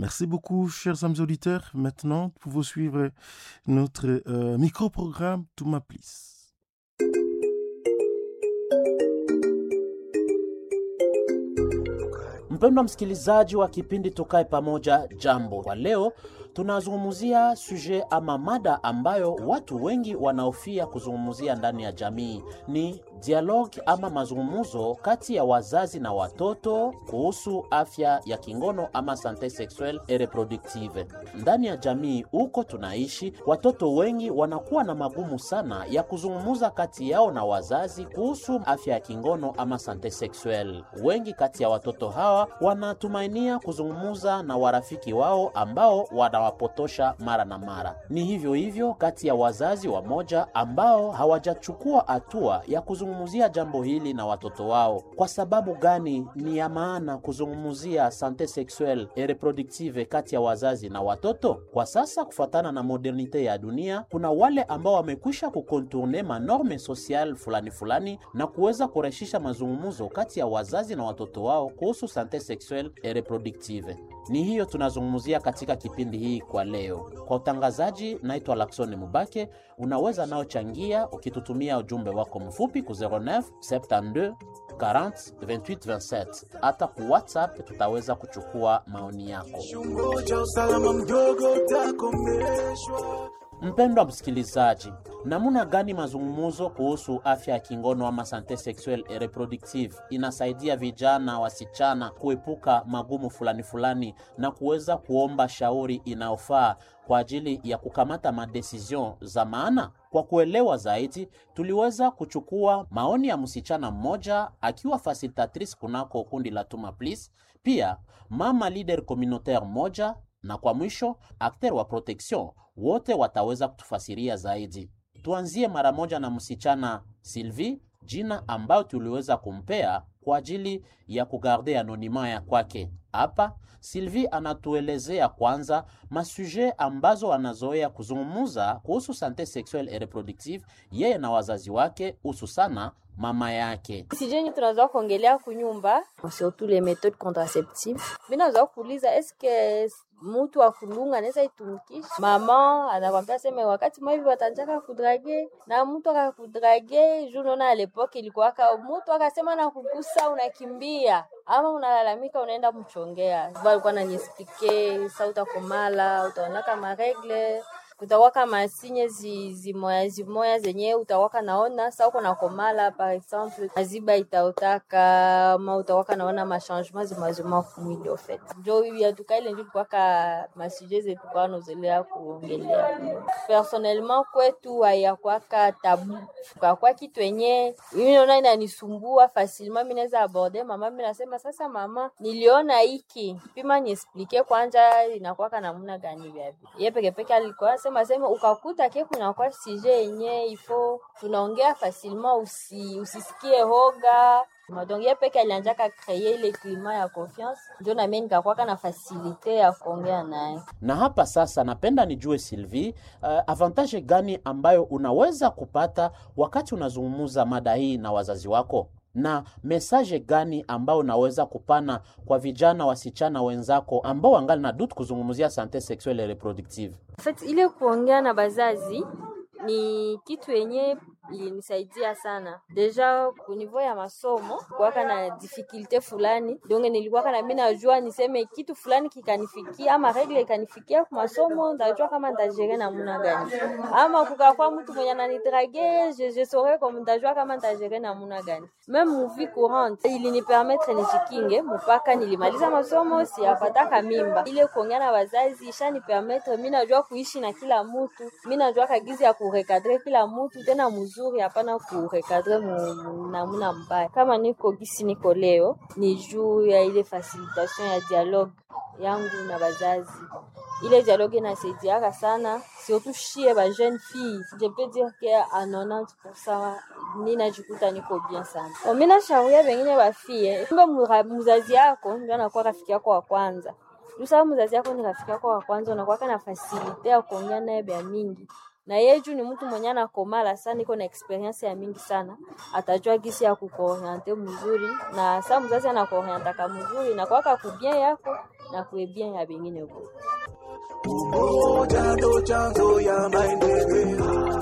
Merci beaucoup, chers amis auditeurs. Maintenant, vous pouvez suivre notre euh, micro-programme Touma Please. Mpendwa msikilizaji wa kipindi Tukae Pamoja, jambo. Kwa leo tunazungumzia suje ama mada ambayo watu wengi wanaofia kuzungumzia ndani ya jamii ni dialogue ama mazungumzo kati ya wazazi na watoto kuhusu afya ya kingono ama sante sexuelle et reproductive. Ndani ya jamii huko tunaishi, watoto wengi wanakuwa na magumu sana ya kuzungumza kati yao na wazazi kuhusu afya ya kingono ama sante sexuelle. Wengi kati ya watoto hawa wanatumainia kuzungumza na warafiki wao ambao wanawapotosha mara na mara. Ni hivyo hivyo kati ya wazazi wamoja ambao hawajachukua hatua ya kuzungumzia jambo hili na watoto wao. Kwa sababu gani ni ya maana kuzungumzia sante sexuelle et reproductive kati ya wazazi na watoto? Kwa sasa, kufuatana na modernite ya dunia, kuna wale ambao wamekwisha kukontourne manorme social fulani fulani na kuweza kurahisisha mazungumzo kati ya wazazi na watoto wao kuhusu sante sexuelle et reproductive. Ni hiyo tunazungumzia katika kipindi hii kwa leo. Kwa utangazaji, naitwa Laksoni Mubake. Unaweza nao changia ukitutumia ujumbe wako mfupi ku 09 72 40 28 27. Hata ku WhatsApp tutaweza kuchukua maoni yako. Mpendwa msikilizaji, namna gani mazungumzo kuhusu afya ya kingono ama sante sexuelle et reproductive inasaidia vijana wasichana kuepuka magumu fulani fulani na kuweza kuomba shauri inayofaa kwa ajili ya kukamata madecision za maana? Kwa kuelewa zaidi, tuliweza kuchukua maoni ya msichana mmoja akiwa facilitatrice kunako kundi la Tuma Please, pia mama leader communautaire moja na kwa mwisho akter wa protection wote wataweza kutufasiria zaidi. Tuanzie mara moja na msichana Sylvie, jina ambayo tuliweza kumpea kwa ajili ya kugarde anonima ya kwake. Hapa Sylvie anatuelezea kwanza masuje ambazo anazoea kuzungumuza kuhusu sante sexuelle et reproductive yeye na wazazi wake, hususana mama yake. sijeni tunazoa kuongelea kunyumba surtout les méthodes contraceptives mi nazoa kuuliza eske mutu akulunga anaweza itumikisha mama anakwambia seme wakati maivi watanjaka kudrage na mtu akakudrage juu naona alepoke ilikuwaka mutu akasema na kugusa unakimbia ama unalalamika unaenda mchongea alikuwa naniesplike sa utakomala utaonaka maregle utawaka masinye zi, zimoya zimoya zenye utawaka naona sa uko nakomala par exemple maziba itaotaka ma utawaka naona machangement zimazima kumwili ofet njo yatuka ile njo tukwaka masuje zetu kwa nozelea kuongelea personnellement kwetu hayakwaka tabu kakwa kitu enye mimi naona inanisumbua facilement mi naweza aborde mama mi nasema sasa mama niliona hiki pima niesplike kwanja inakwaka namuna gani vyavi ye pekepeke alikuwa sema sema ukakuta ke kunakuwa sije yenye ifo tunaongea facilement usi, usisikie hoga donc ye peke alianjaka kreye ile klima ya confiance njo namie nikakwaka na fasilite ya kuongea naye Na hapa sasa, napenda nijue Sylvie, uh, avantage gani ambayo unaweza kupata wakati unazungumza mada hii na wazazi wako na mesaje gani ambayo unaweza kupana kwa vijana wasichana wenzako ambao wangali na dutu kuzungumzia sante sexuelle et reproductive? En fait, ile kuongea na bazazi ni kitu yenye ilinisaidia sana deja kunivo ya masomo kuwaka na difikilte fulani donge nilikuwaka na mi najua niseme kitu fulani kikanifikia ama regle ikanifikia ku masomo ndajua kama ntajere namuna gani ama kukakwa mtu mwenye ananidrage je, je saurais comme ndajua kama ntajere namuna gani meme muvi courante ilinipermetre nijikinge mpaka nilimaliza masomo siyapataka mimba ile kuongea na wazazi ishanipermetre mi najua kuishi na kila mutu mi najua kagizi ya kurekadre kila mutu tena mzuri hapana kurekadre mu- namuna mbaya kama niko gisi niko leo ni juu ya ile facilitation ya dialogue yangu na bazazi ile dialogue inasaidiaka sana surtout shie ba jeune fille je peux dire que a 90% ninajikuta niko bien sana Bon, mi nashauria bengine bafie kumbe mura- mzazi yako ndio anakuwa rafiki yako wa kwanza Jusa mzazi yako ni rafiki yako wa kwanza, unakuwaka na fasilite ya kuongea naye bya mingi na yeye juu ni mtu mwenye anakomala sana, iko na experience ya mingi sana, atajua gisi ya kukuoriente mzuri, na saa mzazi anakuorientaka mzuri na kwaka kubia yako na kuebien ya bengine huko. Umoja ndo chanzo ya maendeleo.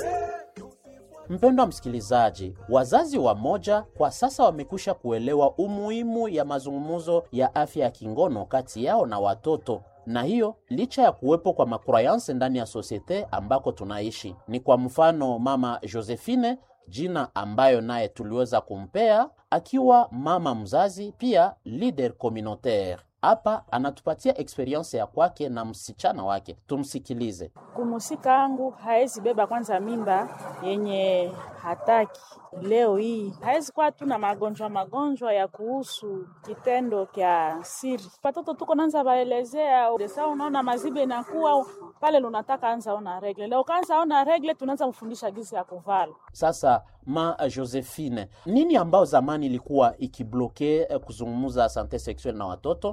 Mpendwa msikilizaji, wazazi wa moja kwa sasa wamekwisha kuelewa umuhimu ya mazungumzo ya afya ya kingono kati yao na watoto na hiyo licha ya kuwepo kwa makrayanse ndani ya sosiete ambako tunaishi. Ni kwa mfano mama Josephine, jina ambayo naye tuliweza kumpea akiwa mama mzazi, pia leader communautaire. Hapa anatupatia experience ya kwake na msichana wake, tumsikilize. Kumusika angu haezi beba kwanza mimba yenye hataki leo hii, haezi kuwa tu na magonjwa magonjwa ya kuhusu kitendo kya siri. Watoto tuko nanza baelezea desa, unaona mazibe inakuwa pale, lunataka anza ona regle leo, kaanza ona regle, tunaanza mfundisha gisi ya kuvala Sasa ma Josephine, nini ambao zamani ilikuwa ikibloke eh, kuzungumza sante sexuel na watoto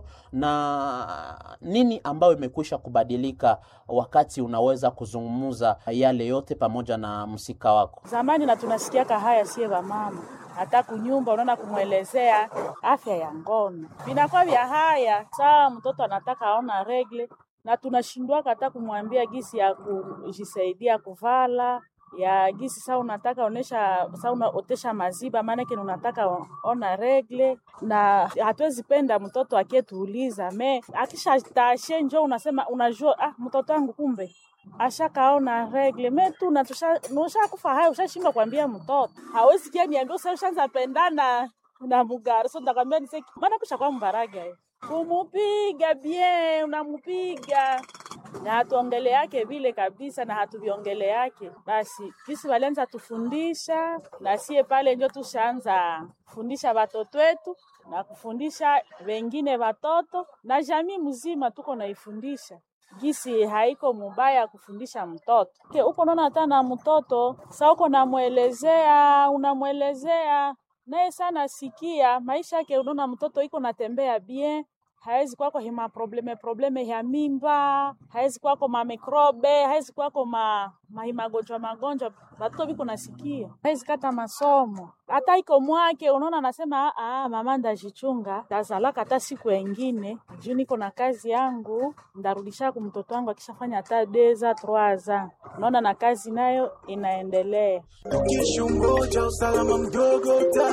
na nini ambayo imekwisha kubadilika wakati unaweza kuzungumza yale yote pamoja na msika wako? zamani, na tunasikiaka haya sie mama hata kunyumba unaona kumwelezea afya ya ngono vinakuwa vya haya saa mtoto anataka aona regle na tunashindwaka hata kumwambia gisi ya kujisaidia kuvala ya gisi saa unataka onesha saa unaotesha maziba maanake unataka o- ona regle na hatuwezi penda mtoto akietuuliza me akisha tashe njo unasema unajua ah, mtoto wangu kumbe ashakaona regle me tu ushakufa haya ushashindwa kuambia mtoto hawezi kia niambia usa ushaanza pendana na mugari so ntakwambia nise maana kusha kwa mbaraga eh. kumupiga bien unamupiga na hatuongele yake vile kabisa na hatuviongele yake basi kisi walianza tufundisha na sie pale njo tushaanza kufundisha watoto wetu na kufundisha wengine watoto na jamii mzima tuko naifundisha gisi haiko mubaya kufundisha mtoto Ke, uko naona hata na mtoto sa uko namwelezea unamwelezea naye sana sikia maisha yake unaona mtoto iko natembea bien haezi kwako hima probleme probleme ya mimba haezi kwako mamikrobe haezi kwako ma, ma magonjwa magonjwa batoto biko nasikia haezi kata masomo hata iko mwake unaona anasema "Ah, mama ndajichunga tazalaka hata siku engine juu niko na kazi yangu ndarudisha ku mtoto wangu akishafanya hata deza troaza unaona na kazi nayo inaendelea Ukishungoja usalama mdogo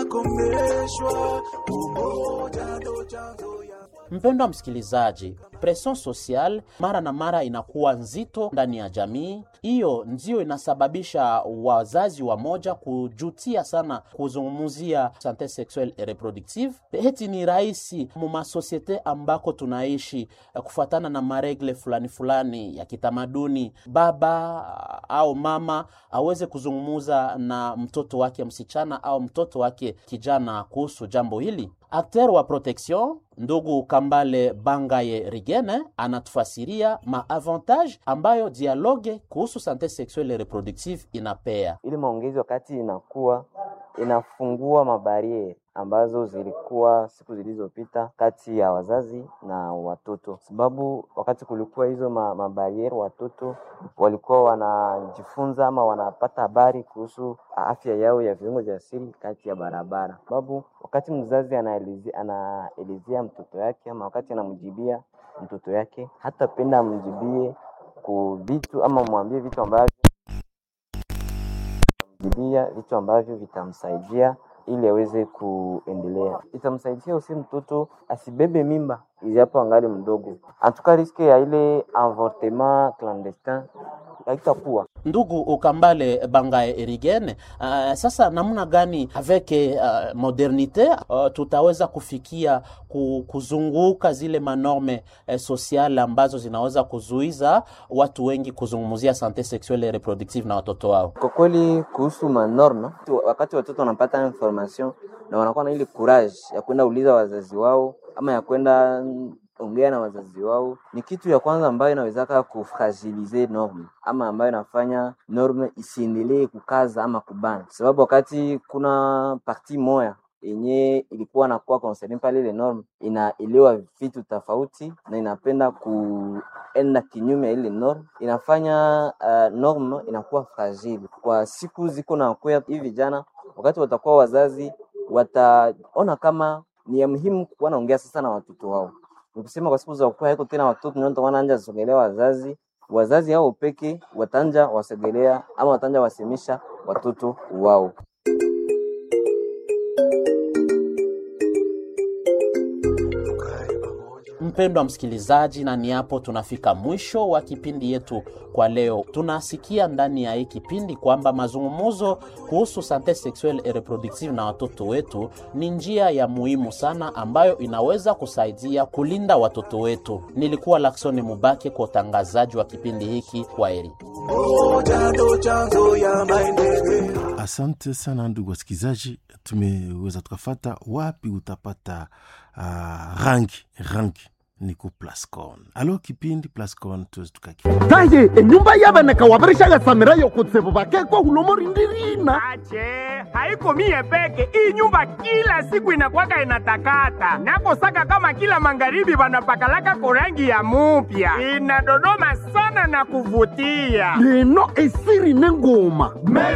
utakomeshwa. Umoja ndo chanzo ya Mpendwa msikilizaji, presion social mara na mara inakuwa nzito ndani ya jamii. Hiyo ndio inasababisha wazazi wa moja kujutia sana kuzungumzia sante sexuelle et reproductive. Heti ni rahisi mu masosiete ambako tunaishi eh, kufuatana na maregle fulani fulani ya kitamaduni, baba au mama aweze kuzungumuza na mtoto wake msichana au mtoto wake kijana kuhusu jambo hili. Akter wa protection ndugu Kambale Bangaye Rigene anatufasiria maavantage ambayo dialogue kuhusu sante sexuelle et reproductive inapea. ili maongezi wakati inakuwa inafungua mabariere ambazo zilikuwa siku zilizopita kati ya wazazi na watoto, sababu wakati kulikuwa hizo ma, mabariere watoto walikuwa wanajifunza ama wanapata habari kuhusu afya yao ya viungo vya siri kati ya barabara, sababu wakati mzazi anaelezea anaelezea mtoto yake ama wakati anamjibia mtoto yake, hatapenda amjibie ku vitu ama mwambie vitu ambavyo jibia vitu ambavyo vitamsaidia ili aweze kuendelea. Itamsaidia usi mtoto asibebe mimba ijapo angali mdogo, antuka riske ya ile avortement clandestin haitakuwa Ndugu Ukambale Bangaye Erigene, uh, sasa namna gani avec uh, modernite uh, tutaweza kufikia ku, kuzunguka zile manorme uh, sociale ambazo zinaweza kuzuiza watu wengi kuzungumzia sante sexuelle et reproductive na watoto wao? kwa kweli. Kuhusu manorma, tu- wakati watoto wanapata information na wanakuwa na ile courage ya kwenda uliza wazazi wao ama ya kwenda mm, ongea na wazazi wao, ni kitu ya kwanza ambayo inawezaka kufragilize norme ama ambayo inafanya norme isiendelee kukaza ama kubana, sababu wakati kuna parti moya yenye ilikuwa nakuwa concerne pale ile norme inaelewa vitu tofauti na inapenda kuenda kinyume ya ile norme, inafanya uh, norme inakuwa fragile kwa siku ziko na kuya. Hivi vijana wakati watakuwa wazazi, wataona kama ni ya muhimu kuwa naongea sasa na watoto wao nikusema kwa siku za ukua haiko tena watoto ndio watakuwa wanaanza sogelea wazazi wazazi hao peke watanja wasogelea ama watanja wasemisha watoto wao Mpendwa msikilizaji, na ni hapo tunafika mwisho wa kipindi yetu kwa leo. Tunasikia ndani ya hii kipindi kwamba mazungumzo kuhusu sante sexuelle et reproductive na watoto wetu ni njia ya muhimu sana ambayo inaweza kusaidia kulinda watoto wetu. Nilikuwa Laksoni Mubake kwa utangazaji wa kipindi hiki. Kwaheri. Umoja ndo chanzo ya maendeleo. Asante sana ndugu wasikilizaji, tumeweza tukafata wapi utapata uh, rangi rangi ni ku Plascon. Alo kipindi Plascon tuweze tukaki taye enyumba y'abaneka wabarishagatsamirayo kutsibu bakekwa hulomo rindirina ache haiko mie peke hii nyumba kila siku inakwaka inatakata nakosaka kama kila magharibi wanapakalaka korangi ya mupya inadodoma sana na kuvutia leno esiri nengoma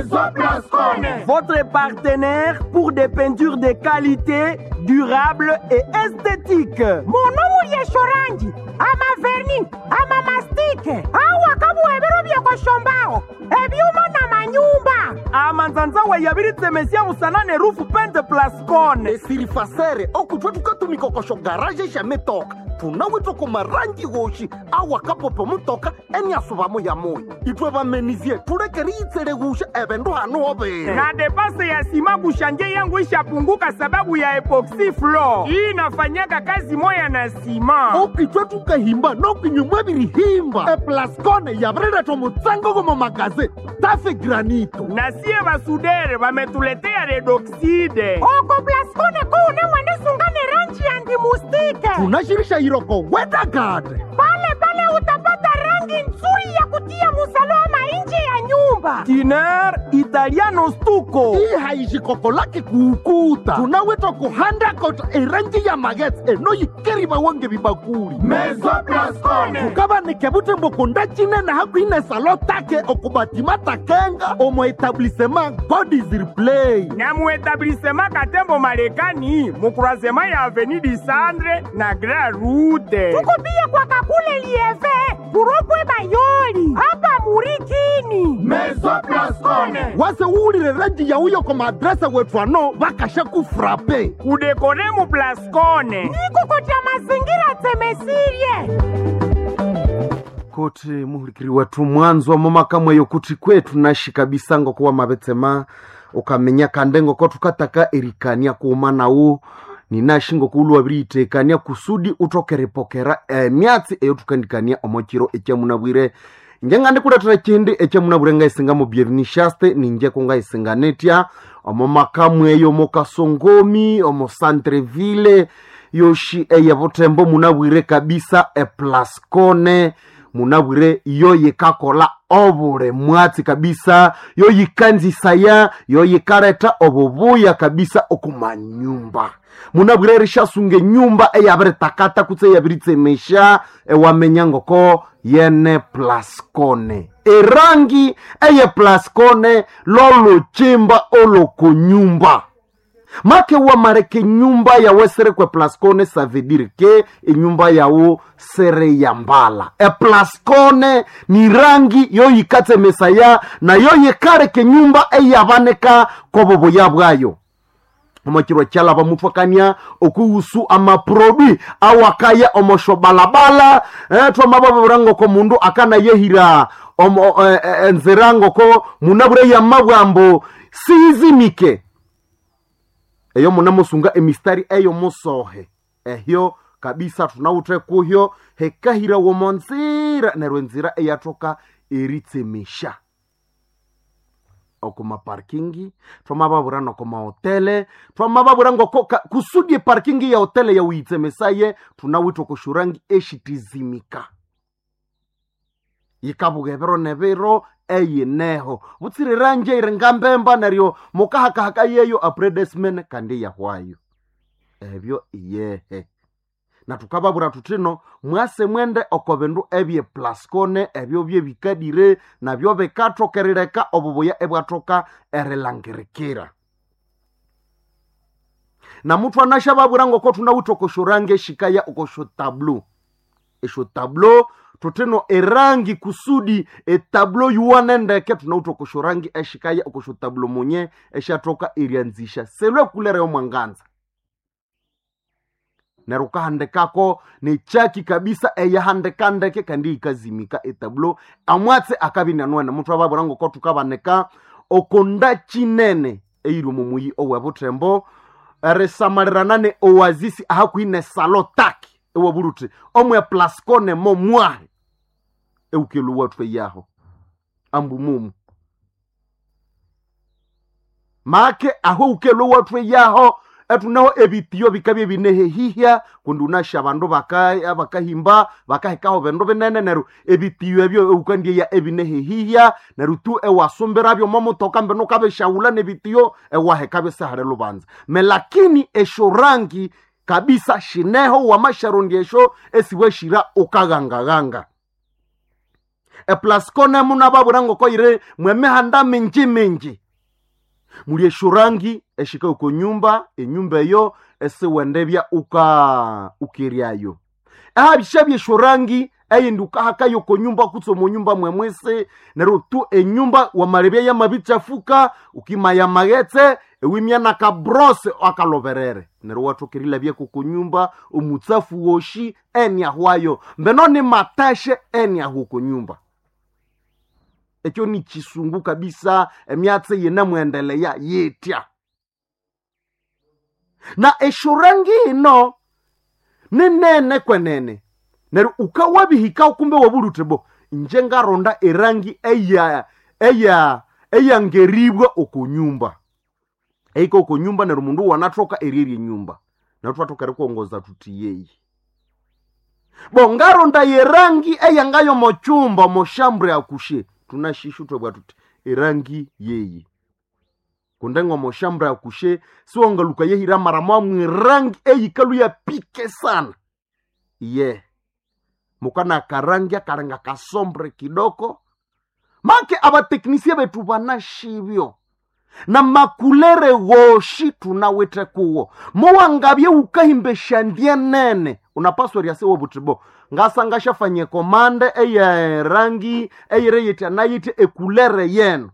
votre partenaire pour des peintures de qualité durable et esthétique monomu lyeshorangi ama verni ama mastike awa kabuhebero byekoshombaho ebyuma na manyumba amanzanzawe yabiritsemesia musanane rufu pente plascone esiri fasere okutwa tukatumikokosho garaje shametoka tunawitwa marangi goshi awakapopo mutoka eniasuvamo ya moyo itwe bamenizie tulekeri itsele gusha ebendu hanu hobere na depase ya sima kushanje yangu ishapunguka sababu ya epoxy floor hii inafanyaka kazi moya na sima okitwe tukahimba nokinyumwa birihimba eplascone yabireretwa mutsango gomo magaze tafe granito na sie basudere bametuletea redoxide oko plascone kuune mwenisungane ranji ya ndimustike tunashirisha iroko wedagade pale pale utapata rangi nzuri ya kutia musalama nje ya nyumba tiner italiano stuko hii haishikoko lake kuukuta tunawitwa kuhandakota erangi ya magets enoyikeriba wange bibakuli tukabanike butembo kundachinene hakuine salo take okubatima takenga omo etablissement god is replay na muetablissema katembo marekani mukurasema ya aveni disandre na grand rute tukupia kwa kakule lieve kuropwe bayoli hapa murikini wase uwulile rangi ya uyo koma adrese wetu ano bakasha kufrape kudekore mu plascone nikukotya mazingira temesirie kuti muhulikiri wetu mwanzo wa momaka mweyo kuti kwetu nashi kabisa ngokuwa mabetsema ukamenya kandengo ko tukataka erikania kuuma nawu ninashi ngokuulwa biriitekania kusudi utokerepokera emyatsi eyo tukandikania omokiro ekyamunabwire nje ngandi kuletera chindi ekyamunabwire ngaisinga byevinishaste ninje kungaisinganetya omo maka mweyo mokasongomi omo santreville yoshi eye butembo munabwire kabisa eplascone munabwire yo yikakola obule mwatsi kabisa yo yikanzisaya yo yikareta obubuya kabisa okumanyumba munabwire rishasunga enyumba eyabiritakata kutse eyabiritsemesha ewamenya ngoko yene plascone erangi eye plascone loluchimba olokonyumba make wamareke nyumba yawe serekwe plascone ça veut dire ke enyumba yawo sere ya mbala eplascone ni rangi yo yikatsemesaya na yo yikareke nyumba eyabaneka koboboya bwayo omokirwa kyalaba mutwakania okuhusu amaprobi awakaya omosho balabala eh, twamababura ngoko mundu akanayehira omo, eh, eh, enzira ngoko munabure yamabwambo sizimike eyo munamusunga emistari eyo musohe ehyo kabisa tunawuthe kuhyo hekahira womo nzira neryo enzira eyathoka eritsemesha okumaparkingi twamababura nokomahotele twamababura ngoko ka- kusudi eparkingi ya hotele yawuyitsemesaye tunawithe kushurangi eshitizimika yikabughebero nebiro eyineho butsirirange iri ngambemba neryo mukahakahaka yeyo apredesmen kandi yahwayo ebyo iyehe na tukababura tutino mwase mwende oko bindu ebye plascone ebyo bye bikadire nabyo bikathokerireka obubuya ebwathoka erilangirikira na muthu anasha vavura ngoko tunawita okosho rangi eshikaya okosho tablo esho tablo toteno erangi kusudi etablo yuwane ndeke tunauta okosho rangi eshikaya okosho tablo munye eshatoka erianzisha selwe kulereyo mwanganza nero kahandekako nechaki kabisa eyahandeka ndeke kandi ikazimika etablo amwatse akabinanwene muthu avavura ngoko tukavaneka okonda chinene eiri mumuyi owevutembo risamalirana ne oazisi ahakuine salo taki ewavuruti omwe plascone mo mwahe eukelu watu eyaho ambu mumu make aho ukelu watu eyaho etuneho ebitiyo bikabye binehehihya kundi unasha bandu baka- bakahimba bakahikaho bindu binene neru ebitiyo ebyo eukandieya ebinehehihya neru tu ewasumbirabyo momutoka mbinu ukabishaula nebitiyo ewaheka bisahare lubanza me lakini esho rangi kabisa shineho wamasharundi esho esiweshira ukagangaganga eplascone muna babura ngoko ire mwemihanda minji minji muli eshurangi eshika uko nyumba enyumba eyo esiwendebya uka ukiryayo ehabisha byeshurangi eyindi ukahakayo ko nyumba kutso mu nyumba mwemwese nero tu enyumba wamalebya yamabichafuka ukimaya maghetse ewimya na kabrose akaloverere nero wathokerila byeko ko nyumba omutsafu woshi eniahwayo mbeno ni matashe eniahu ko nyumba ekyo ni chisungu kabisa emyatse yenemwendeleya yetya na eshurangi ino ninene kwenene neryo ukawabihika kumbe wabulutebo nje ngaronda erangi eya eya eyangeribwa okunyumba eika okunyumba neryo mundu wanathoka eryerie nyumba neryo twathoka erikuongoza tuti yeyi bo ngaronda yerangi eyangayo mochumba moshambre akushe tunashishu twebwa tuti erangi yeyi kundengo moshambra akushe siwongaluka yehira mara mwamwe rangi eyikalu ya pike sana ye mukana karangi akaranga kasombre kidoko make abateknisie betu banashibyo na makulere woshi tunawete kuwo mowangabye ukahimbesha ndye nene unapaswa ryase wobutibo ngasa shafanye komande eye rangi eyire yiti anayiti ekulere yenu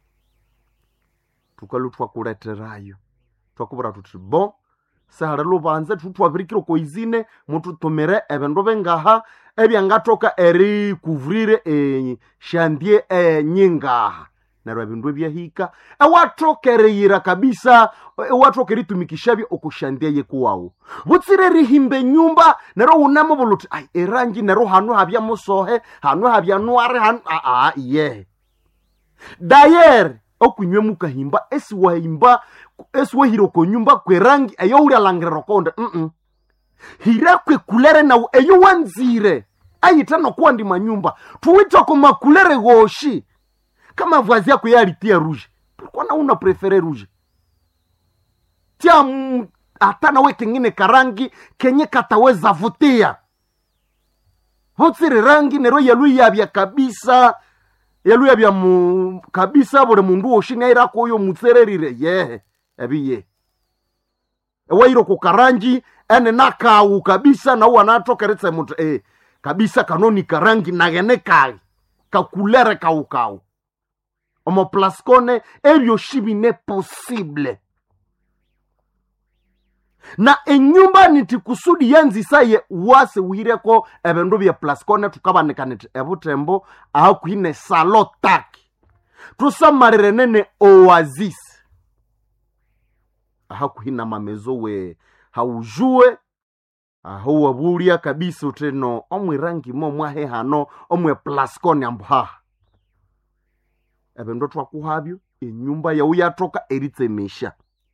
tukalu twakuleterayo twakubura tuti bo sehali lubanze tutwabirikire koizine mututumire ebindu bingaha ebyangathoka erikuvrire eshandie enyingaha neryo ebindu ebyahika ewathoka eriyira kabisa ewathoka eritumikishabye okushandie yekuwawu butsire rihimba enyumba neryo wunemu buluti ai erangi neryo hanu habya musohe hanu habya nwari hanu aa iyehe dayere okunywe mukahimba esiwahimba esiwahira okonyumba kwerangi eyo ulyalangirira okonde mm hira kwekulere nawu eyo wanzire ayita nokuwa ndi manyumba tuwita komakulere goshi kama vazi yako yalitia ruje pourquoi na una prefere ruje tia mm, hata nawe kengine karangi kenye kataweza vutia votsire rangi nero yaluyavya kabisa yaluyavya mu kabisa buli mundu woshini airako oyo mutsererire yehe ebiye ewairo kukarangi ene nakawu kabisa nawu anatokeretse mutu eh, kabisa kanoni karangi nagene kali kakulere kawukawu omo plaskone ebyoshi bine posible na enyumba niti kusudi yanzisaye wase wireko ebindu bya plaskone tukabanika niti ebutembo ahakwine salo taki tusamalire nene oasis ahakuhina mamezo we haujue aho wabulya kabisa uteno omwe rangi mo mwahe hano omwe plaskone ambuhaha ebindu twakuhabyo enyumba yau yatoka eritsemesha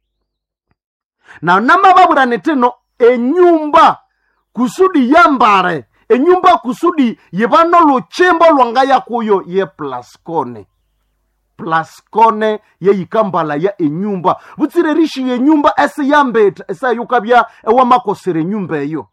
na namababwirane tino enyumba kusudi yambare enyumba kusudi yibano luchimbo lwangaya kuyo ye plaskone plaskone yeyikambala ya enyumba butsire rishi yenyumba esiyambeta esayukabya ewamakosera enyumba eyo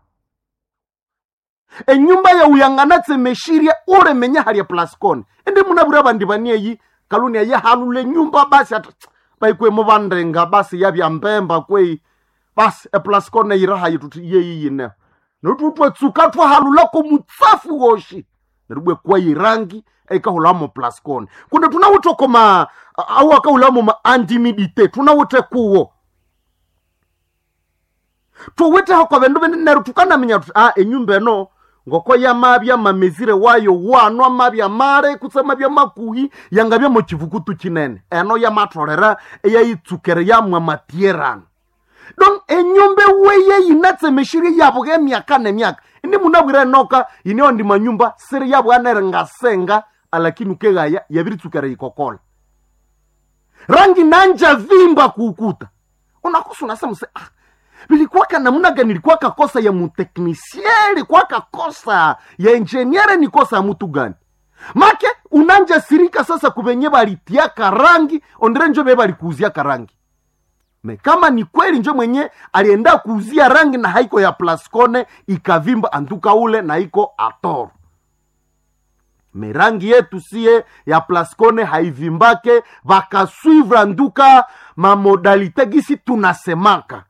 enyumba yauyang'anatsemeshirye uremenya halya plaskone indi munabwira bandi banieyi kaluni ayehalula enyumba basi ata baikwemo bandenga basi yabya mbemba kwei basi eplascone yiraha yitu ti yeyiyineho notutwetsuka twahalulako mutsafu woshi neribwe kwa yirangi eikahulamo plascone kunde tunawute koma au akahulamo ma antimidite tunawute kuwo tuwiteho kwa vindu vini neru tukanaminya tuti a enyumba eno ngoko yamavya mamezire wayo wanwa mavya mare kutse mavya makuhi yangavya mochivukutu chinene eno yamatolera eyayitsukere yamwa matierano don enyumba weye yinatsemeshirie yavo emyaka nemyaka ini munabwire enoka ineo ndi manyumba siri yavo anere ngasenga alakini ukegaya yaviritsukere yikokola rangi nanja vimba kuukuta unakusa unasemuse ah, vilikuwaka namna gani ilikuwaka kosa ya muteknisie ilikuwaka kosa ya enjeniere ni kosa ya mutu gani make unanja sirika sasa kuvenye valitiaka rangi ondere njo ve valikuuziaka rangi me kama ni kweli njo mwenye alienda kuuzia rangi na haiko ya plascone ikavimba antuka ule na iko atoro me rangi yetu sie ya plascone haivimbake vakaswivra nduka mamodalite gisi tunasemaka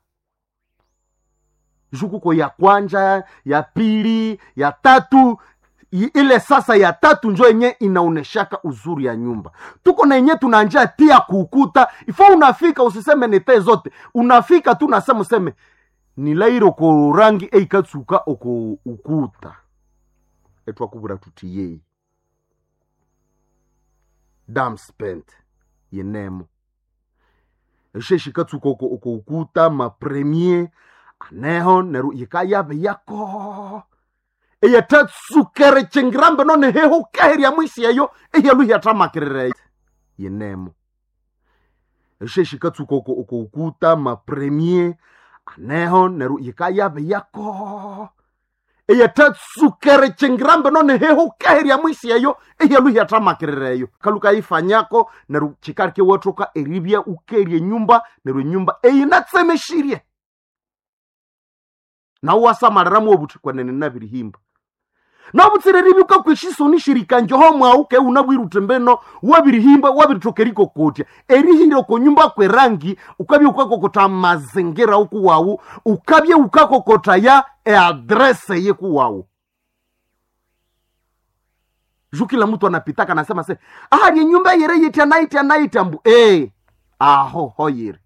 jukuko ya kwanja ya pili ya tatu i- ile sasa ya tatu njo yenye inaoneshaka uzuri ya nyumba tuko na yenye tunanja tia kuukuta ifo unafika usiseme nete zote unafika tu nasema useme nilairo ko rangi eikatsuka oko ukuta etwakuvura tuti yei dam spent yenemo esheshikatsuka oko oko ukuta mapremier aneho neru yikayave yako eyatatsukere chengirambe none heho kaherya mwisi eyo eyalu yatamakirire yenemo esheshikatsuka oko oko ukuta mapremier aneho neru yikayave yako eyatatsukere chengirambe none heho kaherya mwisi eyo eyalu yatamakirireyo kaluka ifanyako neru chikarike watoka eribya ukerye nyumba neru enyumba eyinatsemeshirie nawe wasamaliramu obuthi kwenene nabirihimba nabutsireri bukakwishisoni shirika njoho mwau ke unabwirute mbeno wabirihimba wabiritokeriko kotya erihire konyumba kwerangi ukabye ukakokota mazingira uku wawu ukabye ukakokota ya eadrese yeku wawu ju kila mtu anapitaka anasema se ahali nyumba yere yitya naitya naitya mbu e aho hoyere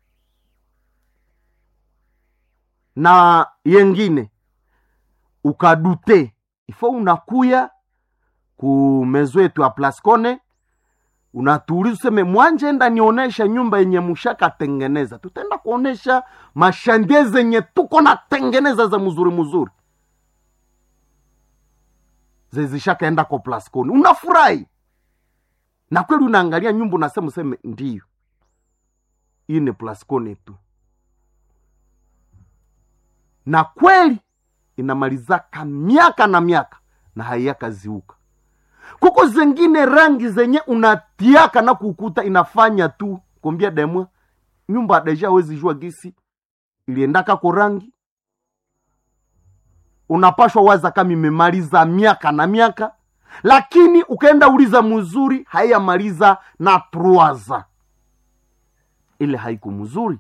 na yengine ukadute ifo unakuya ku mezo yetu ya plascone unatuuliza useme mwanjenda nionesha nyumba yenye mushakatengeneza tutaenda kuonesha mashandie zenye tuko natengeneza za mzuri mzuri zezishakaenda ko plascone unafurahi na kweli unaangalia nyumba unasema useme ndiyo hii ni plascone tu na kweli inamalizaka miaka na miaka na haiyakaziuka kuko zengine rangi zenye unatiaka na kukuta inafanya tu kombia demwa nyumba deja awezi jua gisi iliendaka ko rangi unapashwa waza kama imemaliza miaka na miaka lakini ukaenda uliza mzuri haiyamaliza na truaza ile haiku mzuri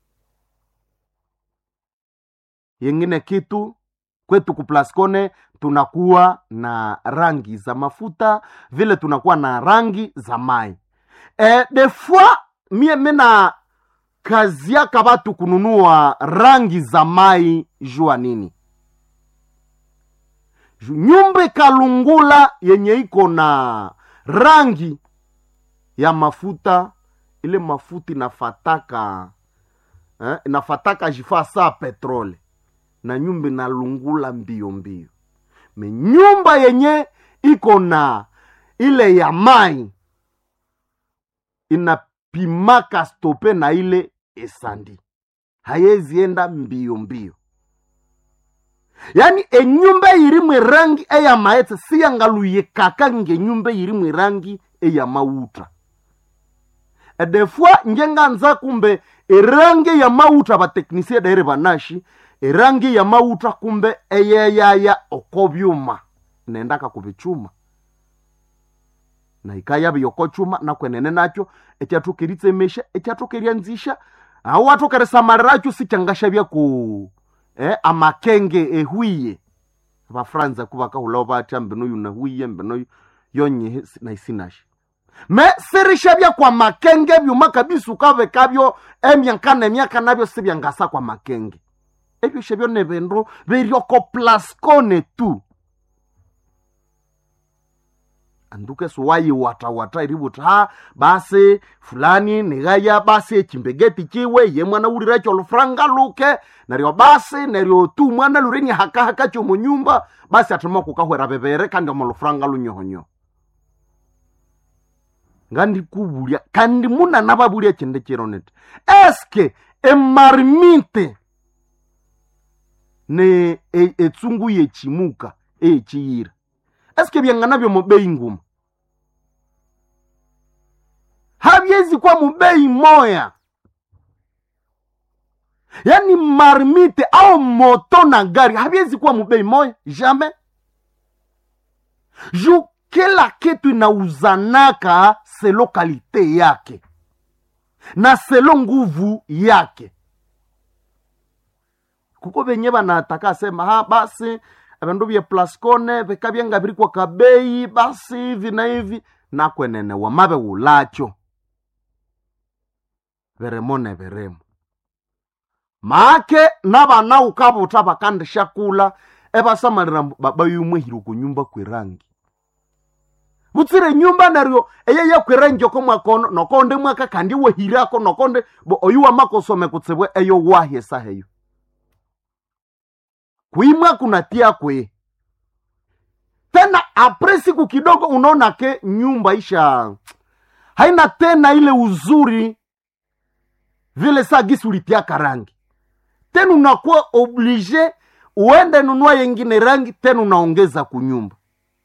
yengine kitu kwetu kuplascone tunakuwa na rangi za mafuta vile tunakuwa na rangi za mai e, de fois mie mina kazi yaka batu kununua rangi za mai jua nini Ju- nyumba kalungula yenye iko na rangi ya mafuta ile mafuta inafataka eh, inafataka jifaa saa petrole na nyumba inalungula mbio mbio me nyumba yenye iko na ile ya mai inapimaka stope na ile esandi hayezienda mbio mbio yaani enyumba irimwe rangi eya maetse siyangaluyekaka ngenyumba irimwe rangi eya mauta edefua njenganza kumbe erangi ya mauta bateknisie daire banashi erangi ya mauta kumbe eyeyaya oko byuma nendaka kubichuma na ikaya byoko chuma nakwenene nakyo ekyathukeritsemesha ekyathukeryanzisha awo watokeresamaliracho sichangashavya ku eh, amakenge ehwiye vafranza kuvakahulawo vati ambenoyu nahwiye ambenoyu yonye naisinashe me sirishavya kwa makenge vyuma kabisa ukavekavyo emyaka nemyaka navyo sivyangasa kwa makenge evyo shavyo ne vindu viryoko plaskone tu anduke suwayiwatawata irivuti ha basi fulani nigaya basi echimbegeti chiwe ye mwana uliracho olufuranga luke neryo basi neryo tu mwana lureni hakahaka chomunyumba basi atima kukahwera vevere kandi omolufuranga lunyohonyoho ngandikuvulya kandi munana vavulya chinde chironete eske emarimite ne e- etsungu yechimuka eyechiyira eske vyang'ana vyo mubei nguma havyezi kwa mubei moya yani marmite au moto na gari havyezi kuwa mubei moya jamais ju kila kitu inauzanaka selo kalite yake na selo nguvu yake kuko venye vanataka sema ha basi vindu vye plascone vikavyenga viri kwa kabei basi hivi na hivi nakwenene wamave ulacho viremo ne viremo maake navana ukavuta vakandisha kula evasamalira bayumwehire kunyumba kwirangi vutsire nyumba neryo eyeye kwirenjoko mwakono nokonde mwaka kandi wehirako nokonde bo oyu wamakosome kutsibwe eyo wahye saheyo kuimwa kunatia kwe tena apre siku kidogo unaona ke nyumba isha haina tena ile uzuri vile saa gisi ulitiaka rangi tena unakuwa oblige uende nunua yengine rangi tena unaongeza kunyumba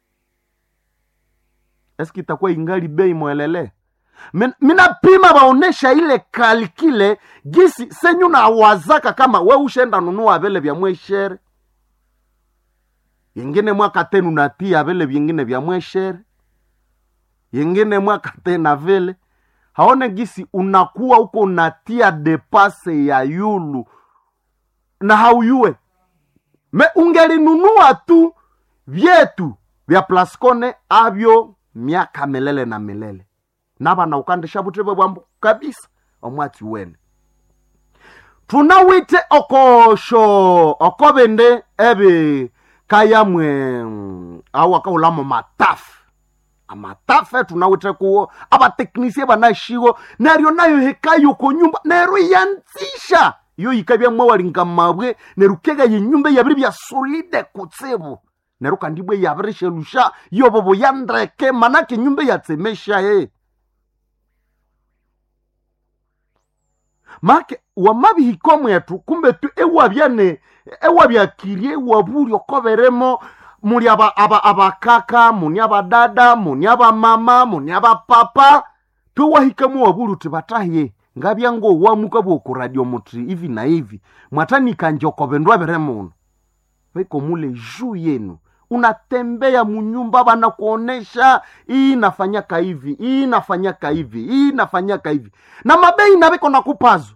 eski itakuwa ingali bei mwelele Min- minapima vaonesha ile kalkile gisi senyu nawazaka kama we ushenda nunua vile vya mweshere yengine mwaka tenu natia vile vyengine vya mweshere yengine mwaka tena vile haone gisi unakuwa huko unatia depase ya yulu na hauyue me ungelinunua tu vyetu vya plascone avyo miaka milele na milele navana ukandisha vuteve vwambo kabisa omwatsi wene tunawite okosho okovende eve kayamwe mm, au akaulamo matafu amatafe tunawite kuwo abateknisie banashiwo neryo nayo hekayo ko nyumba neryo yanzisha iyo yikabya mwawalinga mabwe neryo kega yenyumba yabiri bya solide kutsibu neryo kandi bwe yabirishelusha yobobo yandreke manake nyumba yatsemesha ye make wamabihiko mwetu kumbe tu ewabyane ewabyakirie ewabuli okoberemo muli aba- aba- abakaka muni abadada muni abamama muni abapapa twewahikamu wabuli uti bataye ngabyango wamuka bwokuradio muti hivi na hivi mwatanikanje okobendwa bere muno veko mule juu yenu unatembea munyumba banakuonesha hii nafanyaka hivi hii nafanyaka hivi hii nafanyaka hivi na mabei naviko nakupazo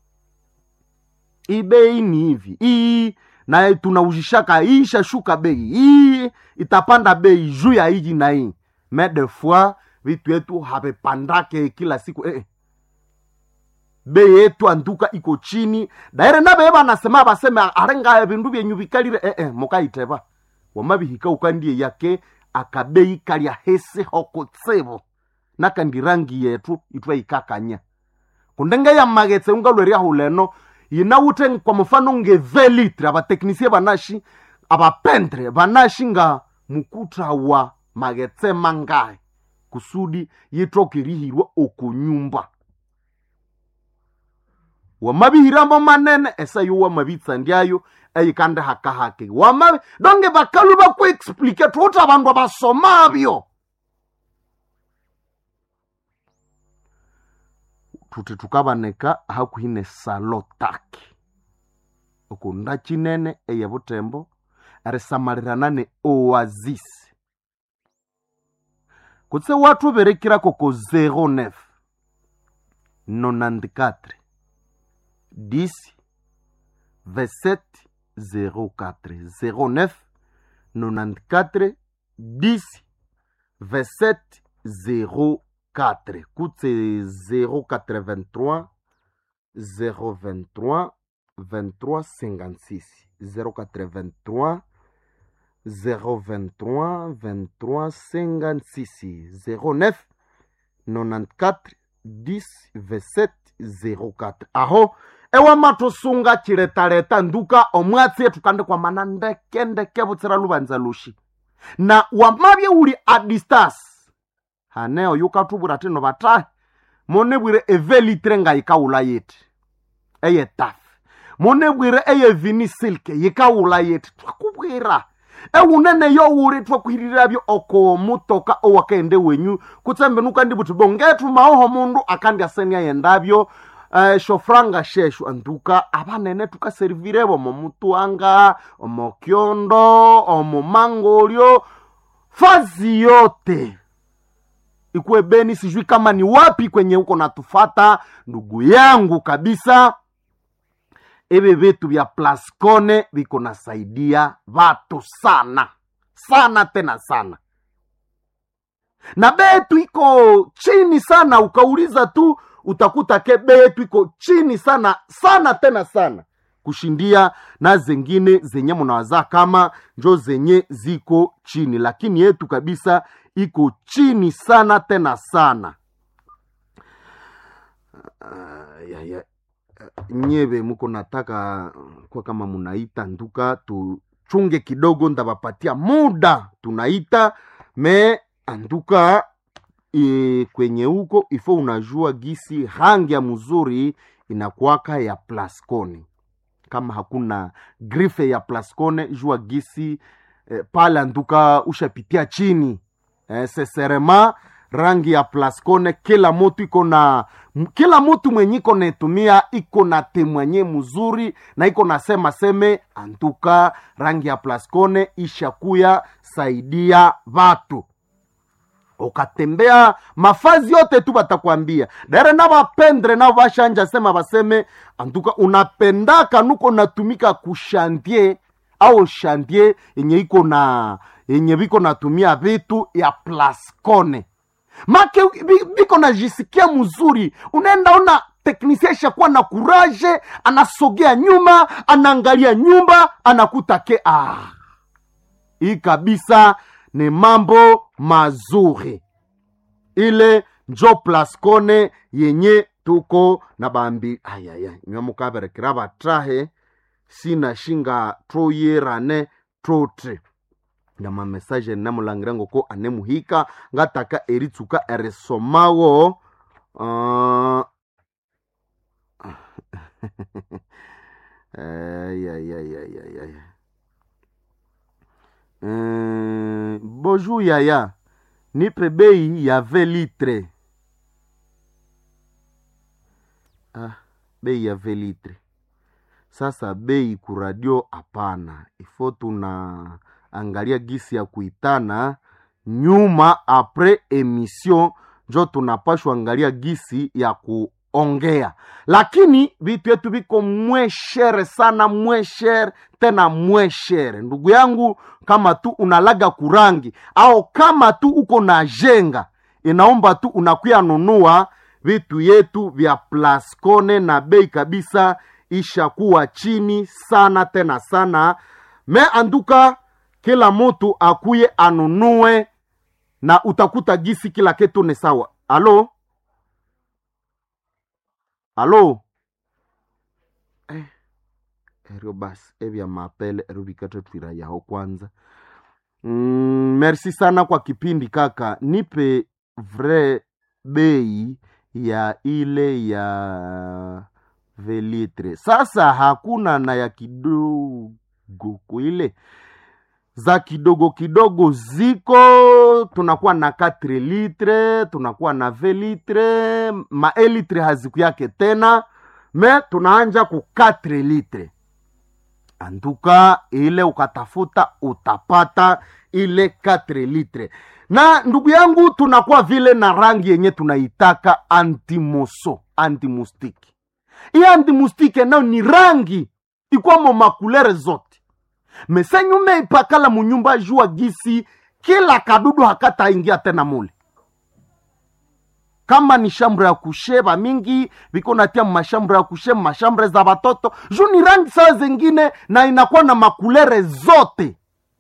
hii bei ni hivi hii na tunauzishaka hii ishashuka bei hii itapanda bei juu ya hiji na hii me de fois vitu yetu havipandake kila siku eh, eh. bei yetu anduka iko chini daire nabeye banasema baseme arenga vindu vyenyu vikalire eh, eh, mukaiteva wamabihika ukandie yake akabei kalya hesi hokutsibu nakandi rangi yetu itwaikakanya kundenge ya magetse ungalweria huleno yinawute kwa mfano nge velitre abateknisie banashi abapendre banashi nga mukuta wa magetse mangae kusudi yitokirihirwa okunyumba wamabihiramo manene esayo wamabitsandyayo eyikande hakahake wamabi donge bakalu bakuexplike tuuti abandu abasomabyo tuti tukabaneka hakuhine salo taki okunda chinene eye butembo erisamalirana ne oasis kutse watu berekirako ko 09 94 10 27 04 09 94 10 27 04 kutse 083 023 23 56 083 023 23 56 09 94 10 27 04 aho ewama tusunga chiletaleta nduka omwatsi etu kandi kwamana ndeke ndeke butsira lubanza lushi na wamabye uli a distance haneo yukatubwira tino batahe monebwire evelitre nga yikawula yeti eye tafe monebwire eye vini silke yikawula yeti twakubwira ewunene yowuli twakwiriravyo oko mutoka owakaende wenyu kutsembe nukandi buti bongetu maoho mundu akandi asenia yendavyo uh, shofranga sheshu anduka abanene tukaserivirevo omo mutuanga omo kyondo omo mangolyo fazi yote ikuwe beni sijui kama ni wapi kwenye huko natufata ndugu yangu kabisa ebe vitu vya plascone viko nasaidia vatu sana sana tena sana na betu iko chini sana ukauliza tu utakuta ke betu iko chini sana sana tena sana kushindia na zengine zenye munawazaa kama njo zenye ziko chini lakini yetu kabisa iko chini sana tena sana uh, ya, ya, nyeve muko nataka kwa kama munaita nduka tuchunge kidogo ndabapatia muda tunaita me anduka e, kwenye huko ifo unajua gisi rangi ya mzuri inakwaka ya plascone kama hakuna grife ya plascone jua gisi e, pale anduka ushapitia chini e, seserema rangi ya plascone kila motu iko na m- kila mutu mwenye iko naitumia iko na temwanye mzuri na iko nasema seme antuka rangi ya plascone ishakuya saidia vatu ukatembea mafazi yote tu batakwambia dare na bapendre nao bashanja sema baseme antuka unapendaka nuko natumika kushantie au shantie yenye iko na yenye biko natumia vitu ya plascone make bi- biko najisikia mzuri unaenda ona teknisia ishakuwa na kuraje anasogea nyuma anaangalia nyumba anakuta ke ah hii kabisa ni mambo mazuri ile njo plascone yenye tuko na bambi ayaya nyamukaberekera batrahe sina shinga troyerane trotre na mamesaje namulangira ngoko anemuhika ngataka eritsuka erisomawo uh... ayayayayaya uh, bonjour yaya nipe bei ya ve litre ah, bei ya ve litre sasa bei kuradio hapana ifo tuna angalia gisi ya kuitana nyuma apres emission njo tunapashwa angalia gisi ya kuongea lakini vitu yetu viko mweshere sana mweshere tena mweshere ndugu yangu kama tu unalaga kurangi au kama tu uko na jenga inaomba tu unakuya nunua vitu yetu vya plascone na bei kabisa ishakuwa chini sana tena sana me anduka kila mutu akuye anunue na utakuta gisi kila kitu ni sawa alo alo eh, erio basi evya mapele erio vikate twira yaho kwanza mm, merci sana kwa kipindi kaka nipe vrai bei ya ile ya velitre sasa hakuna na ya kidogo kuile za kidogo kidogo ziko tunakuwa na 4 litre tunakuwa na 20 litre maelitre haziku yake tena me tunaanja ku 4 litre anduka ile ukatafuta utapata ile 4 litre na ndugu yangu tunakuwa vile na rangi yenye tunaitaka antimoso antimustiki iye antimustike nayo ni rangi ikwamo makulere zote mesenyume ipakala munyumba jua gisi kila kadudu hakataingia tena mule kama ni shambre ya kusheba mingi viko natia mashambre ya kushe mashambre za watoto juu ni rangi saa zingine na inakuwa na makulere zote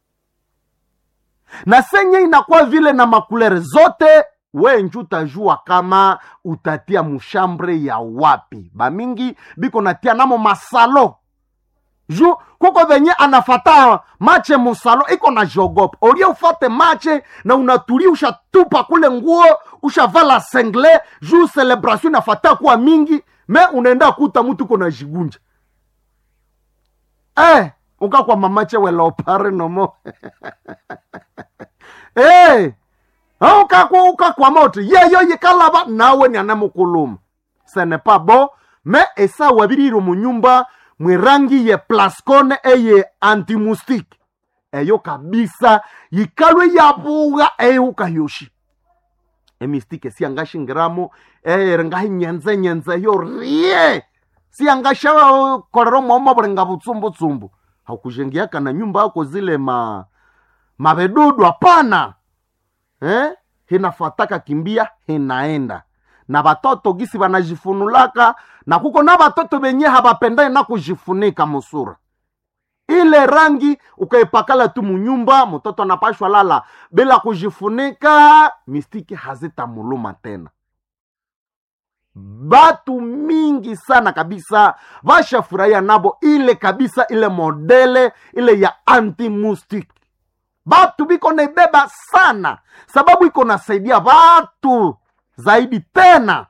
na senye inakuwa vile na makulere zote we nju utajua kama utatia mushambre ya wapi bamingi biko natia namo masalo ju kuko venye anafata mache musalo iko na jogopa olie ufate mache na unatulia ushatupa kule nguo ushavala sengle ju celebration inafata kuwa mingi me unaenda kuta mutu uko na jigunja eh, ukakwa mamache weleopare nomo eh, ukakwa ukakwa moto yeyo yikalaba nawe ni anamukuluma ce n'est pas bon me esa wabiriro munyumba mwirangi ye plascone eye antimustique eyo kabisa yikalwe yabuga eyeukayoshi emistike siangashingiramo erengahi nyenze nyenze yo rie siangasha kolero mwomo bulenga butsumbutshumbu hakujengiaka na nyumba yako zile ma mabedudu hapana eh? hinafataka kimbia hinaenda na batoto gisi banajifunulaka na kuko na batoto benye habapendai na kujifunika musura ile rangi ukaipakala tu munyumba mtoto anapashwa lala bila kujifunika mistiki hazitamuluma tena batu mingi sana kabisa bashafurahia nabo ile kabisa ile modele ile ya antimustic batu biko naibeba sana sababu iko nasaidia batu zaidi tena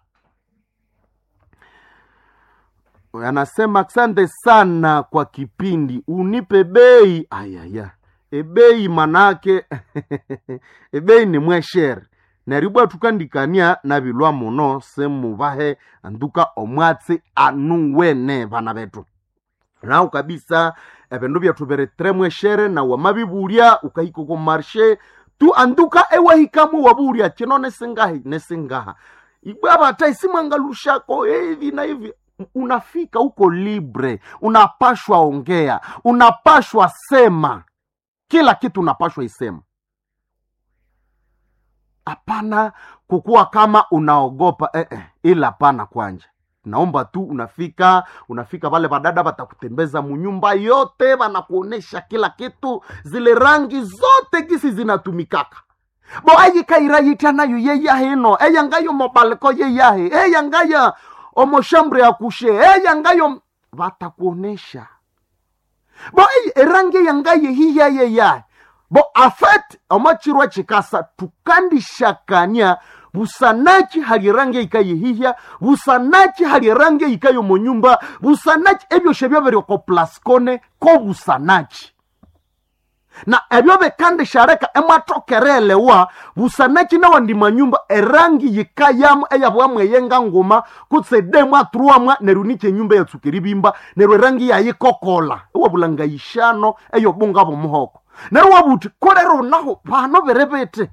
anasema asante sana kwa kipindi unipe bei ayaya ebei manake ebei ni mweshere neribwa tukandikania na bilwa muno semubahe anduka omwatsi anu wene bana betu nao kabisa ebindu byethu biri tre mweshere na wamabibulya ukahika ku marshe tu anduka ewahikamu wabulya chino nesingahi nesingaha ibwa bata isimwangalushako hivi na hivi unafika huko libre unapashwa ongea unapashwa sema kila kitu unapashwa isema hapana kukuwa kama unaogopa eh, eh, ila hapana kwanja naomba tu unafika unafika wale badada batakutembeza munyumba yote banakuonesha kila kitu zile rangi zote gisi zinatumikaka bo ayikairayitya nayo yeyahino eyangayo mobalko yeyahe eyangaya omoshambre yakushe eyangayo batakuonesha bo ey, erangi yangaye hiyayeyahe bo afet omachirwa chikasa tukandishakania busanachi hali rangi ikayihihya busanachi hali rangi ikayo munyumba busanachi ebyoshe byaberyoko plaskone ko busanachi na ebyo bikandishareka emwatokerelewa busanachi nawandi manyumba erangi yikayamu eyabwamwe yenga nguma kutse demu aturuamwa neru niche nyumba yatsukiri bimba neru erangi yayikokola ewabulanga yishano eyobunga bomuhoko neru wabuti kolero naho pano berebete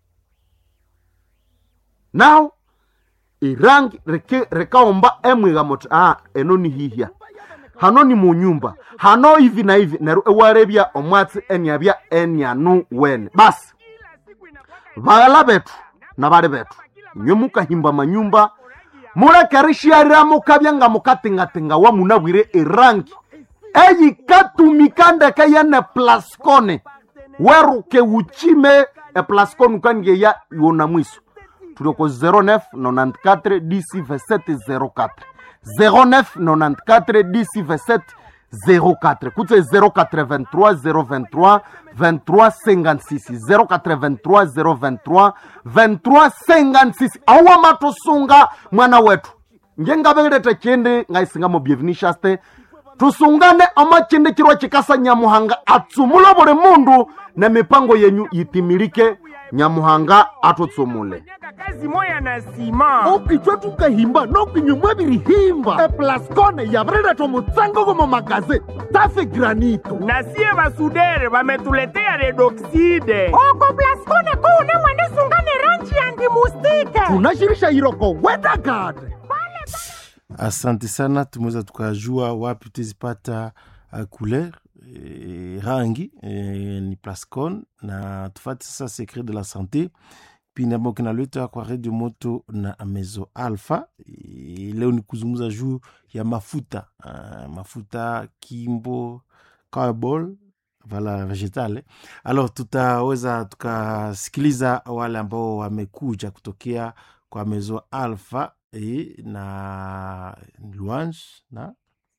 now irangi reke rekaomba emwiga moti ah eno ni hihya hano ni munyumba hano hivi na hivi neru ewarebya omwatsi eniabya enianu wene basi baghala betu na bali betu nywe mukahimba manyumba mulekerishiarira mukabya nga mukatingatinga wa munabwire irangi eyikatumika ndeke yene plaskone weruke uchime eplaskone ukangeya yona mwiso tulioko 09 94 dc 27 04 09 94 dc 27 04 kutse 083 023 23 56 083 023 23 56 auwa matusunga mwana wetu ngengabelete chindi ngaisingamo byevinishaste tusungane amachindi chirwa chikasa nyamuhanga atsumula buli mundu na mipango yenyu yitimilike nyamuhanga atutsumule kazi moya na sima okichwa tukahimba nokinyumwa birihimba eplaskone yabrera mutsango gomo magaze tafe granito na sie basudere bametuletea redoxide oko plaskone kuune mwende sungane ranji ya ndimustike tunashirisha iroko wedagade asante sana tumeweza tukajua wapi tuzipata uh, couleur e, rangi e, ni plascon na tufate sasa secret de la santé pindi ambao kinaletwa kwa redio moto na mezo alpha e, leo ni kuzungumza juu ya mafuta uh, mafuta kimbo carbol vala vegetale alors tutaweza tukasikiliza wale ambao wamekuja kutokea kwa mezo alpha e, na louange na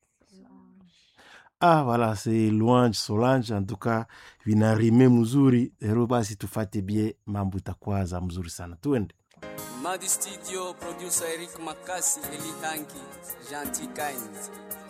ah voilà c'est louange solange en tout cas vinarime mzuri ero basi tufate bie mambo itakuwa za mzuri sana tuende Madi Studio, producer Eric Makasi, Eli Hanki, Gentil Kind.